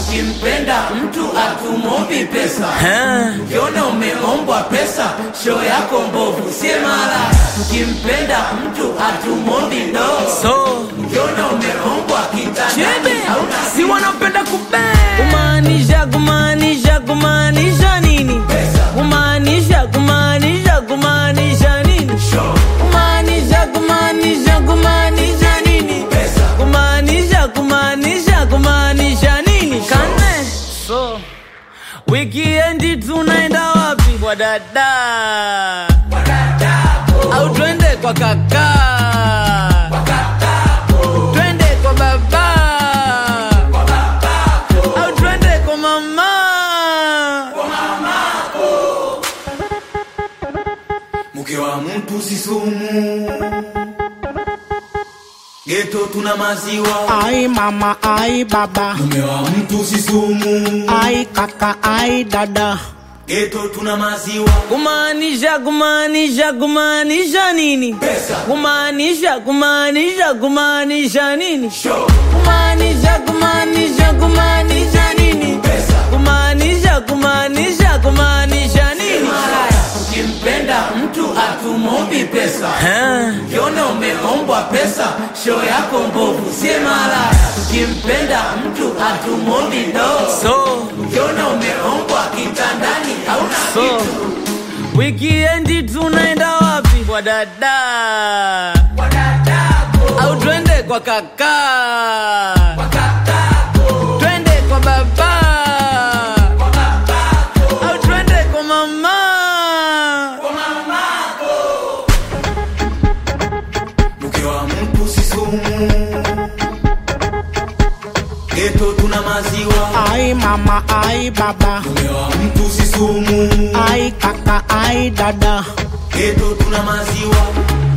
ukimpenda mtu atumombi pesa ukiona umeombwa pesa show yako mbovu sie mara ukimpenda mtu atumombi ndoo so ukiona umeombwa kitandani chebe hauna si wanapenda kube kumaanisha kumaanisha kumaanisha nini pesa kumaanisha kumaanisha kumaanisha nini show kumaanisha kumaanisha kumaanisha nini pesa kumaanisha kumaanisha kumaanisha nini kane so wikiendi tunaenda wapi kwa dada au twende kwa kaka twende kwa baba au twende kwa mama mke wa mtu si sumu geto tuna maziwa Ai mama, ai baba, mume wa mtu si sumu ai kaka, ai dada. geto tuna maziwa kumaanisha kumaanisha kumaanisha nini pesa kumaanisha kumaanisha kumaanisha nini show kumaanisha kumaanisha kumaanisha nini pesa kumaanisha kumaanisha kumaanisha nini Malaya, ukimpenda mtu atumombi pesa ukiona umeombwa pesa show yako mbovu sie malaya ukimpenda mtu atumombi ndoo so ukiona umeombwa kitandani hauna so kitu wikiendi tunaenda wapi kwa dada kwa dadako au twende kwa kaka kwa kakako twende kwa baba kwa babako au twende kwa mama kwa mamako mke wa mtu si sumu geto tuna maziwa Ai mama, ai baba, mume wa mtu si sumu ai kaka, ai dada. geto tuna maziwa